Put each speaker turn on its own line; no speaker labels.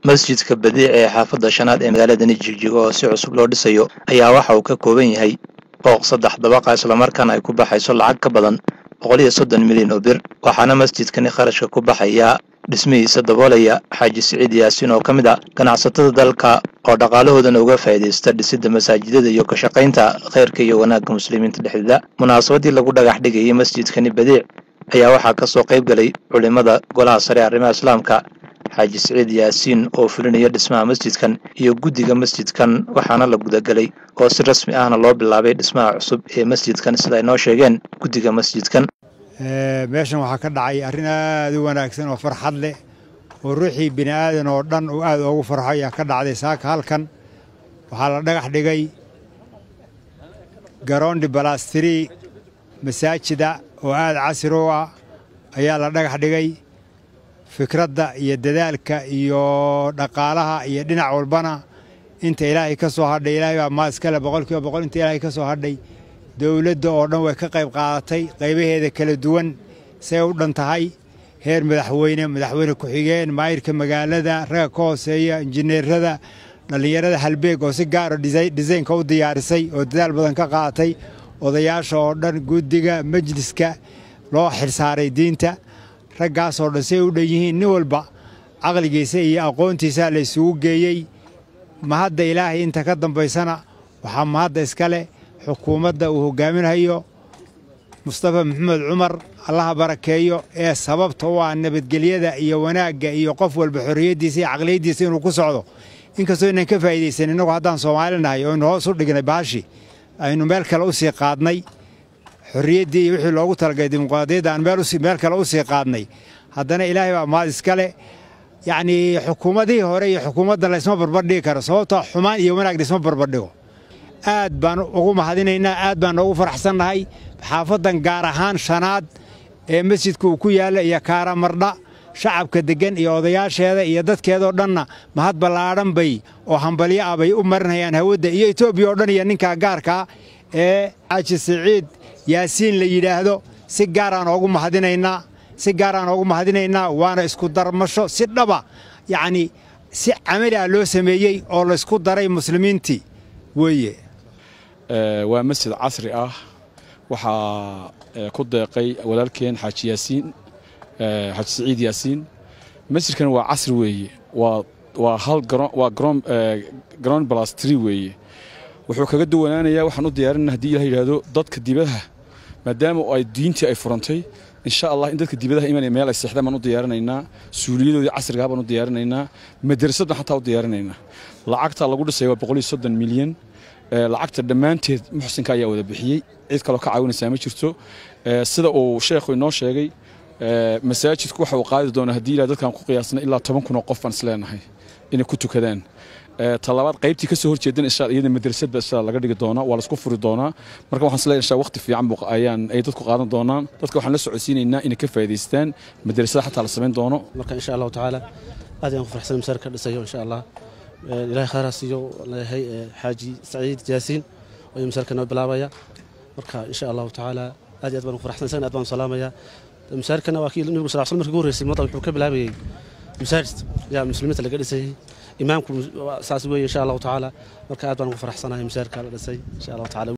masjidka badiic ee xaafadda shanaad ee magaaladani jigjigo oo si cusub loo dhisayo ayaa waxa uu ka kooban yahay booq saddex dabaqa islamarkaana ay ku baxayso lacag ka badan boqol iyo soddon milyan oo bir waxaana masjidkani kharashka ku baxaya dhismihiisa daboolaya xaaji siciid yaasiin oo ka mid a ganacsatada dalka oo dhaqaalahoodana uga faa'iidaysta dhisidda masaajidada iyo ka shaqaynta khayrka iyo wanaagga muslimiinta dhexdeeda munaasabaddii lagu dhagax dhigayay masjidkani badiic ayaa waxaa ka soo qayb galay culimmada golaha sare arrimaha islaamka xaaji siciid yaasiin oo fulinaya dhismaha masjidkan iyo guddiga masjidkan waxaana la gudagelay oo si rasmi ahna loo bilaabay dhismaha cusub ee masjidkan sida ay noo sheegeen guddiga masjidkan
meeshan waxaa ka dhacay arrin aad u wanaagsan oo farxad leh oo ruuxii bini aadan oo dhan uu aad oogu farxo ayaa ka dhacday saaka halkan waxaa la dhagax dhigay garoondi balastiri masaajida oo aad casri u ah ayaa la dhagax dhigay fikradda iyo dadaalka iyo dhaqaalaha iyo dhinac walbana inta ilaahay ka soo hadhay ilaahay baa maa iskale boqol kiiba boqol inta ilaahay ka soo hadhay dowladda oo dhan way ka qayb qaadatay qaybaheeda kala duwan say u dhan tahay heer madaxweyne madaxweyne ku-xigeen maayirka magaalada ragga ka hooseeya injineerada dhallinyarada halbeeg oo si gaaro disaynka u diyaarisay oo dadaal badan ka qaadatay odayaasha oo dhan guddiga majliska loo xilsaaray diinta raggaasoo dhan say u dhan yihiin nin walba caqligiisa iyo aqoontiisa la isugu geeyey mahadda ilaahay inta ka dambaysana waxaa mahadda iska leh xukuumadda uu hogaaminayo mustafa maxamed cumar allaha barakeeyo ee sababta u ah nabadgelyada iyo wanaagga iyo qof walba xorriyaddiisa iyo caqliyaddiisa inuu ku socdo inkastoo inaan ka faa'iidaysan innagu haddaan soomaali nahay oo aynu hoos u dhignay baashi aynu meel kale u sii qaadnay xorriyaddii iyo wixii loogu talagalay dimuqraadiyadda aan meel kale u sii qaadnay haddana ilaahay baa mahad iskale yacnii xukuumadihii hore iyo xukuumadda laysma barbardhigi karo sababtoo xumaan iyo wanaag laysma barbardhigo aad baan ugu mahadinaynaa aad baan noogu faraxsannahay xaafaddan gaar ahaan shanaad ee masjidka uu ku yaalla iyo kaaramardha shacabka deggan iyo odayaasheeda iyo dadkeedoo dhanna mahad ballaadhan bay oo hambalyo ah bay u marinayaan hawadda iyo etoobiya oo dhan iyo ninkaa gaarkaa ee xaaji siciid yaasiin la yidhaahdo si gaaraan oogu mahadinaynaa si gaaraan oogu mahadinaynaa waana isku darmasho si dhaba yacnii si camali ah loo sameeyey oo laysku daray muslimiintii weeye
waa masjid casri ah waxaa ku deeqay walaalkeen xaaji yaasiin xaaji siciid yaasiin masjidkan waa casri weeye waa hal waa garoon balas tri weeye wuxuu kaga duwanaanayaa waxaan u diyaarinana hadii ilah yidhaahdo dadka dibadaha maadaama ay diintii ay furantay insha allah in dadka dibadaha imanaya meel ay seexdaan baan u diyaarinaynaa suuliyadoodii casrigaha baan u diyaarinaynaa madrasaddan xataa u diyaarinaynaa lacagta lagu dhisay waa boqol iyo soddon milyan lacagta dhammaanteed muxsinka ayaa wada bixiyey cid kaloo ka caawinaysaa ma jirto sida uu sheekhu inoo sheegay masaajidku waxa uu qaadi doonaa haddii ilah dadkaan ku qiyaasna ilaa toban kun oo qof baan isleenahay inay ku tukadaan talabaad qaybtii ka soo horjeedan insha iyada madrasadba insha laga dhigi doonaa waa laisku furi doonaa marka waxaan isleeyahay insha waqti fiican buu ayaan ay dadku qaadan doonaan dadka waxaan la socodsiinaynaa inay ka faa'iidaystaan madrasada xataa la samayn doono
marka insha allahu tacaala aad ayaan ku farxsan masaar ka dhisayo insha allah ilaahay khayraa siiyo leeyahay xaaji saciid jaasiin oo masaarka noo bilaabaya marka insha allahu tacaala aad iyo aad baan ku farxsan isagana aad baan salaamaya masaarkana waa kii nabigu sal sl markii ugu horreysay mada wuxuu ka bilaabayay masaajid yaa muslimiinta laga dhisayay imaamku saas weeye insha allahu tacaala marka aad baan ugu faraxsanahay masaarka la dhisay insha allahu tacaala